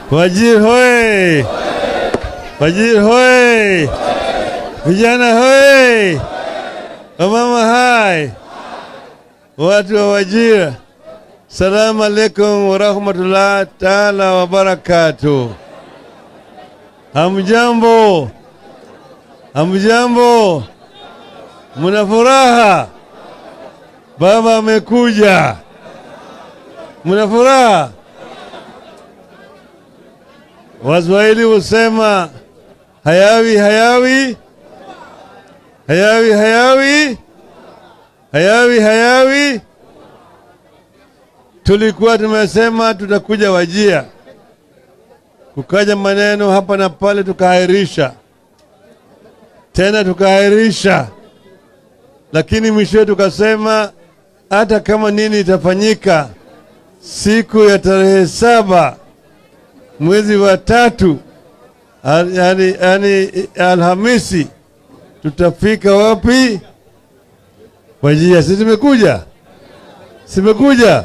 Wajir hoye! Wajir hoye! Vijana hoye! Wamama hai! Watu wa Wajir, salamu alaikum warahmatullahi taala wabarakatuh. Hamjambo, hamjambo, muna furaha? Baba amekuja, muna furaha? Waswahili husema hayawi hayawi hayawi hayawi hayawi hayawi. Tulikuwa tumesema tutakuja Wajia, kukaja maneno hapa na pale, tukaahirisha tena tukaahirisha, lakini mwishowe tukasema hata kama nini itafanyika siku ya tarehe saba mwezi wa tatu, al- yani, yani Alhamisi tutafika wapi? Wajia. Si tumekuja, simekuja.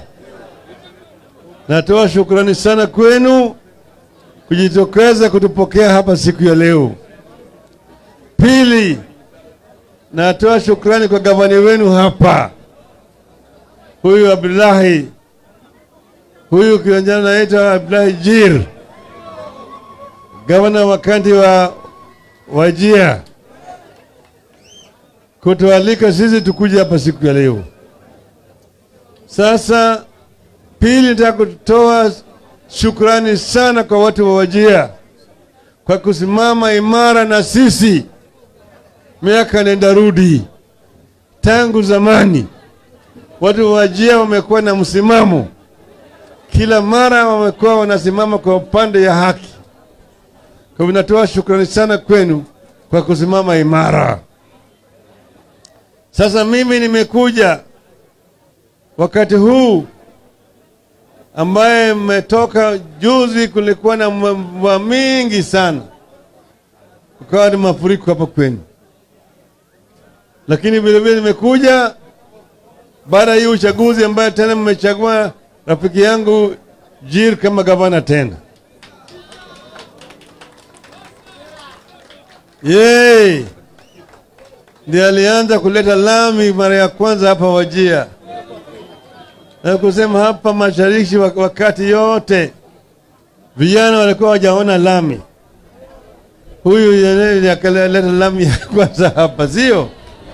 Natoa shukrani sana kwenu kujitokeza kutupokea hapa siku ya leo. Pili, natoa shukrani kwa gavana wenu hapa, huyu Abdullahi, huyu kijana naitwa Abdullahi Jir, gavana wakati wa Wajia, kutualika sisi tukuja hapa siku ya leo. Sasa pili, nataka kutoa shukrani sana kwa watu wa Wajia kwa kusimama imara na sisi miaka nenda rudi. Tangu zamani watu wa Wajia wamekuwa na msimamo, kila mara wamekuwa wanasimama kwa upande ya haki. Kwa hivyo natoa shukrani sana kwenu kwa kusimama imara. Sasa mimi nimekuja wakati huu ambaye mmetoka juzi, kulikuwa na mvua mingi sana, kukawa ni mafuriko hapa kwenu, lakini vilevile nimekuja baada ya hii uchaguzi ambaye tena mmechagua rafiki yangu Jir kama gavana tena. Yeye ndiye alianza kuleta lami mara ya kwanza hapa Wajia na kusema hapa mashariki wak- wakati yote vijana walikuwa wajaona lami. Huyu yeye ndiye akaleta lami ya kwanza hapa, sio?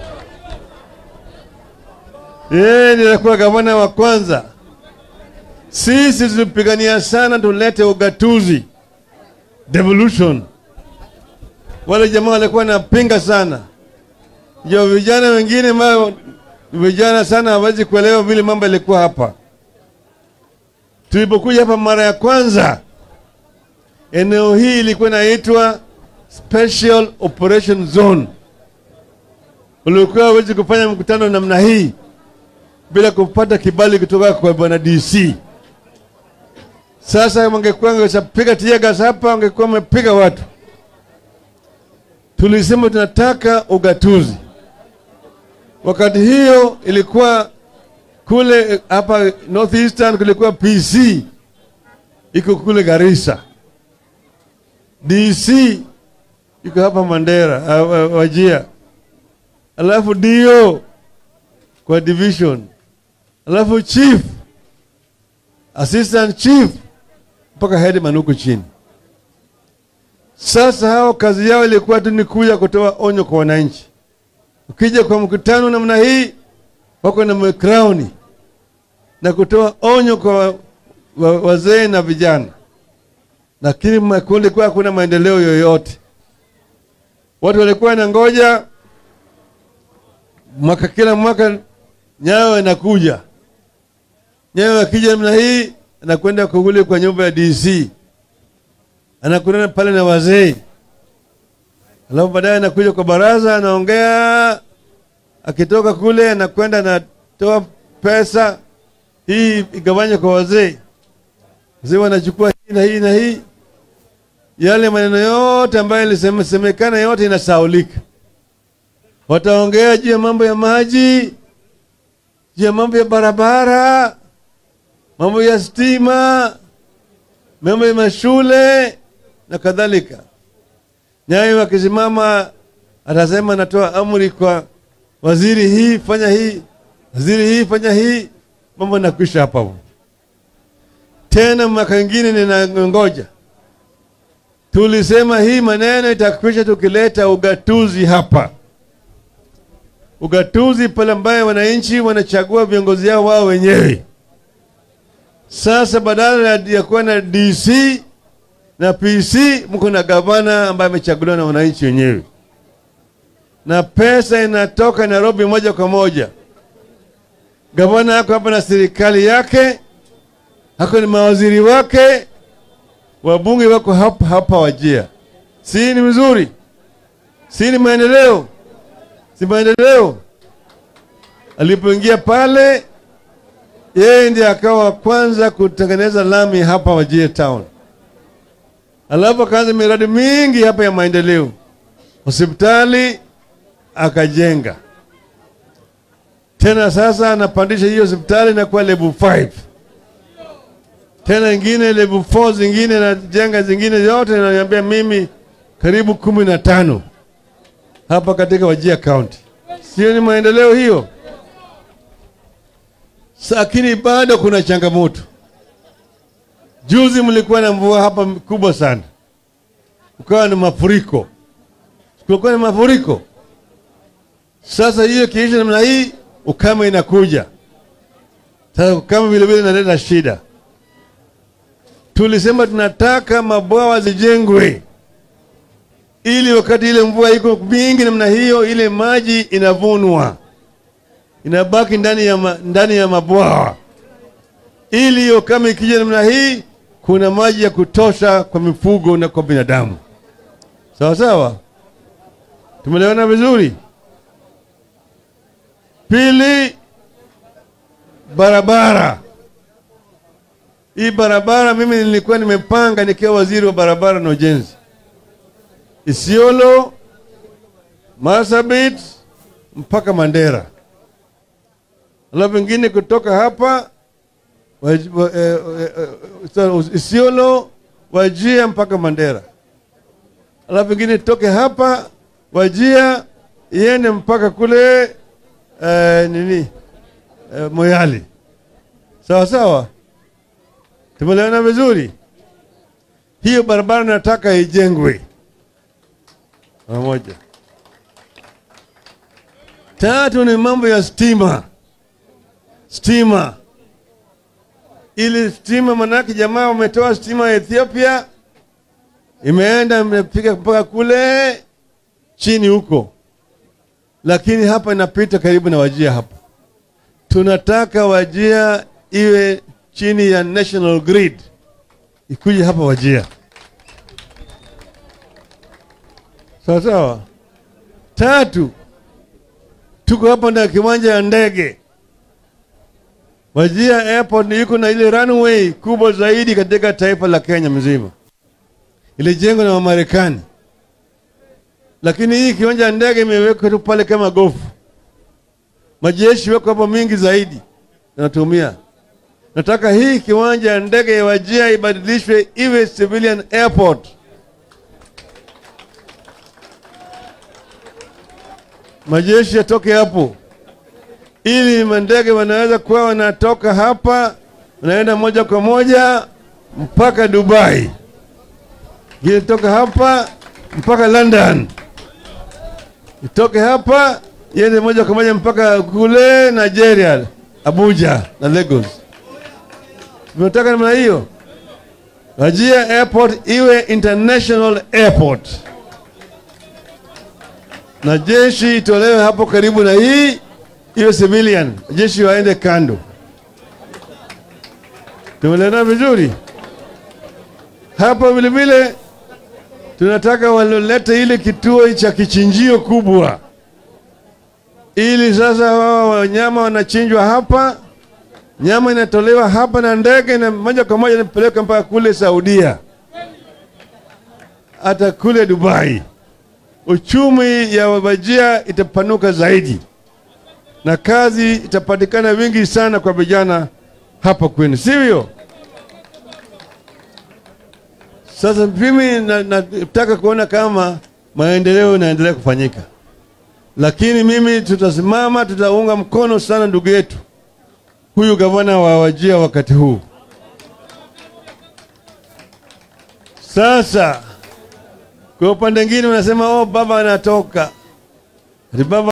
Yeye ndiye alikuwa gavana wa kwanza. Sisi tulipigania sana tulete ugatuzi, devolution. Wale jamaa walikuwa napinga sana, ndio vijana wengine ambao vijana sana hawezi kuelewa vile mambo yalikuwa hapa. Tulipokuja hapa mara ya kwanza, eneo hii ilikuwa inaitwa Special Operation Zone. Ulikuwa hawezi kufanya mkutano namna hii bila kupata kibali kutoka kwa bwana DC. Sasa wangekuwa wangepiga tear gas hapa, wangekuwa wamepiga watu. Tulisema tunataka ugatuzi. Wakati hiyo ilikuwa kule eh, hapa Northeastern kulikuwa PC iko kule Garissa, DC iko hapa Mandera, uh, uh, Wajia, alafu dio kwa division, alafu chief, assistant chief mpaka headman huko chini. Sasa hao kazi yao ilikuwa tu ni kuja kutoa onyo kwa wananchi. Ukija kwa mkutano namna hii, wako na crown na kutoa onyo kwa wa- wa- wazee na vijana, lakini ma- kulikuwa hakuna maendeleo yoyote. Watu walikuwa na ngoja mwaka, kila mwaka Nyayo inakuja, Nyayo akija namna hii, anakwenda kuguli kwa nyumba ya DC, anakutana pale na wazee alafu baadaye anakuja kwa baraza anaongea, akitoka kule anakwenda anatoa pesa hii igawanywe kwa wazee. Wazee wanachukua hii na hii na hii, yale maneno yote ambayo ilisemekana yote inasaulika. Wataongea juu ya mambo ya maji, juu ya mambo ya barabara, mambo ya stima, mambo ya mashule na kadhalika. Nyayo akisimama atasema anatoa amri kwa waziri hii fanya hii, waziri hii fanya hii, mambo nakwisha hapa hapo. Tena mwaka ingine ninangoja, tulisema hii maneno itakwisha tukileta ugatuzi hapa, ugatuzi pale ambaye wananchi wanachagua viongozi yao wao wenyewe. Sasa badala ya kuwa na DC na PC, mko na gavana ambaye amechaguliwa na wananchi wenyewe, na pesa inatoka Nairobi moja kwa moja. Gavana ako hapa na serikali yake, hako ni mawaziri wake, wabunge wako hapa hapa Wajia. Si ni mzuri? Si ni maendeleo? Si maendeleo? Alipoingia pale yeye ndiye akawa wa kwanza kutengeneza lami hapa Wajir town, alafu akaanza miradi mingi hapa ya maendeleo, hospitali akajenga tena. Sasa anapandisha hiyo hospitali na kuwa level 5 tena ingine level 4 zingine najenga zingine zote, naniambia mimi karibu kumi na tano hapa katika Wajir county. Sio ni maendeleo hiyo? lakini bado kuna changamoto. Juzi mlikuwa na mvua hapa kubwa sana, ukawa na mafuriko, kulikuwa na mafuriko. Sasa hiyo kiisha namna hii, ukame inakuja sasa. Ukame vile vile inaleta shida. Tulisema tunataka mabwawa zijengwe, ili wakati ile mvua iko mingi namna hiyo, ile maji inavunwa inabaki ndani ya, ma, ndani ya mabwawa ili hiyo kama ikija namna hii, kuna maji ya kutosha kwa mifugo na kwa binadamu. Sawa sawa, tumeelewana vizuri. Pili, barabara. Hii barabara mimi nilikuwa nimepanga nikiwa waziri wa barabara na ujenzi, Isiolo, Marsabit mpaka Mandera alafu ingine kutoka hapa Isiolo Wajia mpaka Mandera, alafu ingine toke hapa Wajia iende mpaka kule uh, nini uh, Moyali. Sawa sawa, tumeelewana vizuri. Hiyo barabara nataka ijengwe pamoja. Tatu ni mambo ya stima stima ili stima, manake jamaa wametoa stima ya Ethiopia, imeenda imefika mpaka kule chini huko, lakini hapa inapita karibu na Wajia. Hapa tunataka Wajia iwe chini ya national grid, ikuje hapa Wajia, sawa sawa. Tatu, tuko hapa na kiwanja ya ndege Wajia airport iko na ile runway kubwa zaidi katika taifa la Kenya mzima, ilijengwa na Wamarekani, lakini hii kiwanja ya ndege imewekwa tu pale kama gofu. Majeshi wako hapa mingi zaidi natumia. Nataka hii kiwanja ya ndege ya Wajia ibadilishwe iwe civilian airport. Majeshi yatoke hapo ili mandege wanaweza kuwa wanatoka hapa wanaenda moja kwa moja mpaka Dubai, ingine toka hapa mpaka London, itoke hapa iende moja kwa moja mpaka kule Nigeria, Abuja na Lagos. Tunataka namna hiyo, Wajia airport iwe international airport, na jeshi itolewe hapo karibu na hii hiyo civilian jeshi waende kando. Tumelena vizuri hapa. Vilevile tunataka walolete ile kituo cha kichinjio kubwa, ili sasa wao wanyama wanachinjwa hapa, nyama inatolewa hapa na ndege na moja kwa moja inapeleka mpaka kule Saudia, hata kule Dubai. Uchumi ya Wajia itapanuka zaidi na kazi itapatikana wingi sana kwa vijana hapa kwenu, sivyo? Sasa mimi na- nataka kuona kama maendeleo inaendelea kufanyika, lakini mimi tutasimama, tutaunga mkono sana ndugu yetu huyu gavana wa Wajia wakati huu. Sasa kwa upande mwingine unasema oh, baba anatoka ati baba